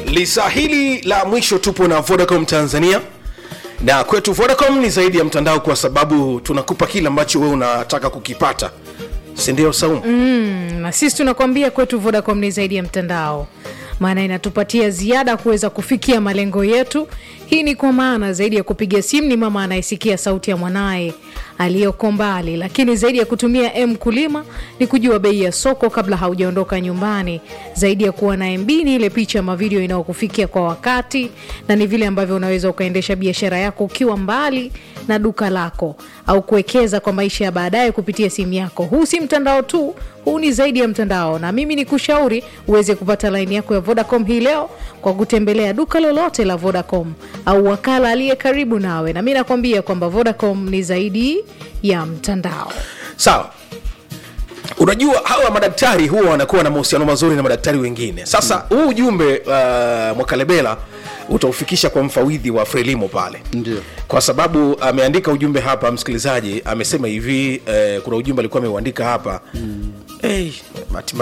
lisa hili la mwisho tupo na vodacom tanzania na kwetu vodacom ni zaidi ya mtandao kwa sababu tunakupa kile ambacho wewe unataka kukipata sindio saumu mm. na sisi tunakwambia kwetu vodacom ni zaidi ya mtandao maana inatupatia ziada kuweza kufikia malengo yetu hii ni kwa maana zaidi ya kupiga simu ni mama anayesikia sauti ya mwanaye aliyoko mbali lakini zaidi ya kutumia m kulima ni kujua bei ya soko kabla haujaondoka nyumbani zaidi ya kuwa na mb ni ile picha ama video inayokufikia kwa wakati na ni vile ambavyo unaweza ukaendesha biashara yako ukiwa mbali na duka lako au kuwekeza kwa maisha ya baadaye kupitia simu yako huu si mtandao tu huu ni zaidi ya mtandao na mimi ni kushauri uweze kupata laini yako ya vodacom hii leo kwa kutembelea duka lolote la vodacom au wakala aliye karibu nawe na mi nakwambia kwamba vodacom ni zaidi ya mtandao sawa unajua hawa madaktari huwa wanakuwa na mahusiano mazuri na madaktari wengine sasa huu mm. ujumbe uh, mwakalebela utaufikisha kwa mfawidhi wa frelimo pale Ndio. kwa sababu ameandika ujumbe hapa msikilizaji amesema hivi eh, kuna ujumbe alikuwa ameuandika hapa mm. hey,